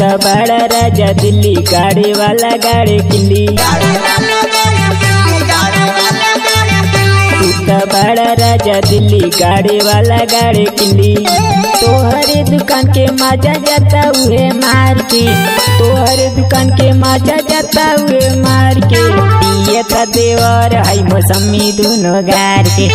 त बड़ा राजा दिल्ली गाड़ी वाला गाड़ी किल्ली तू त बड़ा राजा दिल्ली गाड़ी वाला गाड़ी किल्ली तोहरे दुकान के मजा जाता हुए मार के तोहरे दुकान के मजा जाता हुए मार के पिए त देवर है मौसमी दोनों गार के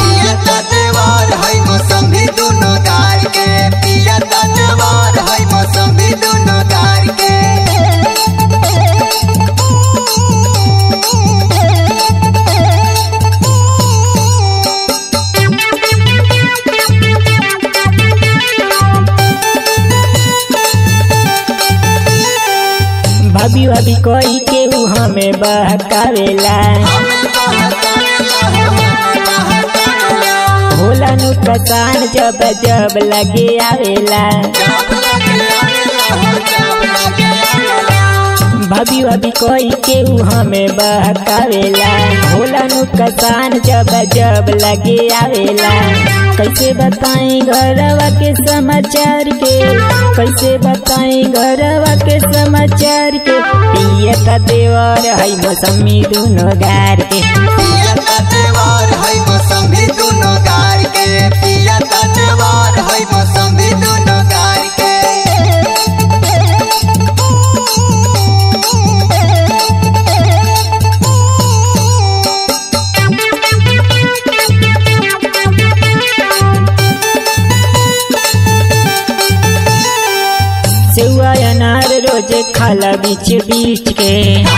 भाभी भाभी कोई केहू हमें बहकावेला होला नु कसान जब जब लगे आवेला भाभी भाभी कोई केहू हमें बहकावेला होला नु कसान जब जब लगे आवेला कैसे बताएं घरवा के समाचार के कैसे बताएं घरवा के समाचार के पिए का देवर है मौसमी दोनों गार के मौसमी दोनों गार के सेवा अनार रोज खाला बीच बीच के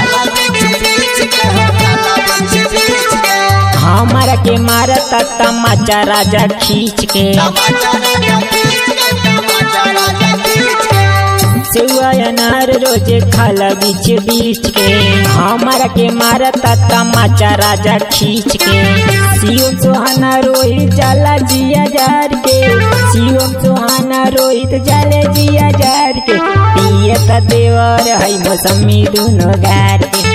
हमारा के मारता तमाचा राजा खींच के सेवा अनार रोज खाला बीच बीच के हमारा के मारता तमाचा राजा खींच के शिवम सुहाना रोहित जाला जिया जार के शिवम सुहाना रोहित जाले जिया जार के पिए त देवर है मौसमी दोनों गार के